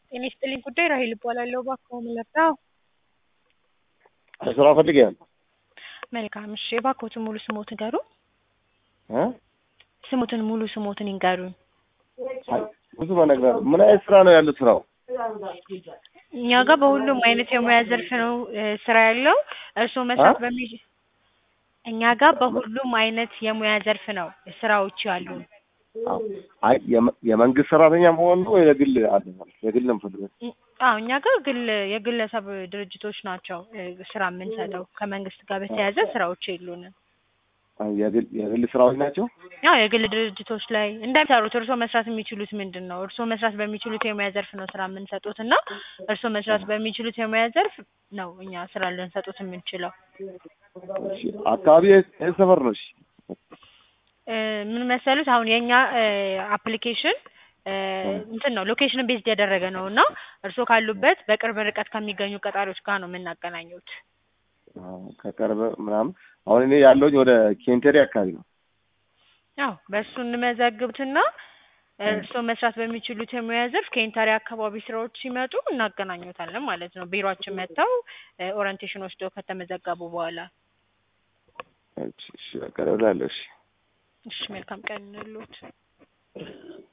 ጤና ይስጥልኝ ጉዳይ ራሄል እባላለሁ። እባክዎ ምን ልርዳዎ? ስራ ፈልጌ ነው። መልካም እሺ፣ እባክዎትን ሙሉ ስሞትን ይንገሩን? እ ስሞትን ሙሉ ስሞትን ይንገሩን? አይ ብዙ መነግር ምን አይነት ስራ ነው ያለው ስራው? እኛ ጋር በሁሉም አይነት የሙያ ዘርፍ ነው እ ስራ ያለው እርስዎ መስራት አ? በሚ እኛ ጋር በሁሉም አይነት የሙያ ዘርፍ ነው ስራዎች ያሉን። አዎ። አይ የመ- የመንግስት ሰራተኛ መሆን ነው ወይ የግል አለ? የግል ነው የምፈልገው። እ- አዎ እኛ ጋር ግል የግለሰብ ድርጅቶች ናቸው እ ስራ የምንሰጠው ከመንግስት ጋር በተያያዘ ስራዎች የሉንም። አይ የግል የግል ስራዎች ናቸው። ያው የግል ድርጅቶች ላይ እንደሚሰሩት እርስዎ መስራት የሚችሉት ምንድን ነው? እርስዎ መስራት በሚችሉት የሙያ ዘርፍ ነው ስራ የምንሰጡት እና እርስዎ መስራት በሚችሉት የሙያ ዘርፍ ነው እኛ ስራ ልንሰጡት የምንችለው። እሺ፣ አካባቢ የት የት ሰፈር ነው? እሺ እ ምን መሰሉት አሁን የእኛ አፕሊኬሽን እንትን ነው ሎኬሽንን ቤዝድ ያደረገ ነው እና እርስዎ ካሉበት በቅርብ ርቀት ከሚገኙ ቀጣሪዎች ጋር ነው የምናገናኙት። አዎ፣ ከቅርብ ምናምን አሁን እኔ ያለሁኝ ወደ ኬንቴሪ አካባቢ ነው። ያው በእሱ እንመዘግብትና እርስዎ መስራት በሚችሉት የሙያ ዘርፍ ከኢንተሪ አካባቢ ስራዎች ሲመጡ እናገናኙታለን ማለት ነው። ቢሮአችን መጥተው ኦሪንቴሽን ወስደው ከተመዘገቡ በኋላ። እሺ፣ እሺ፣ በቃ እደውላለሁ። እሺ እሺ መልካም ቀን ይሁንልዎት።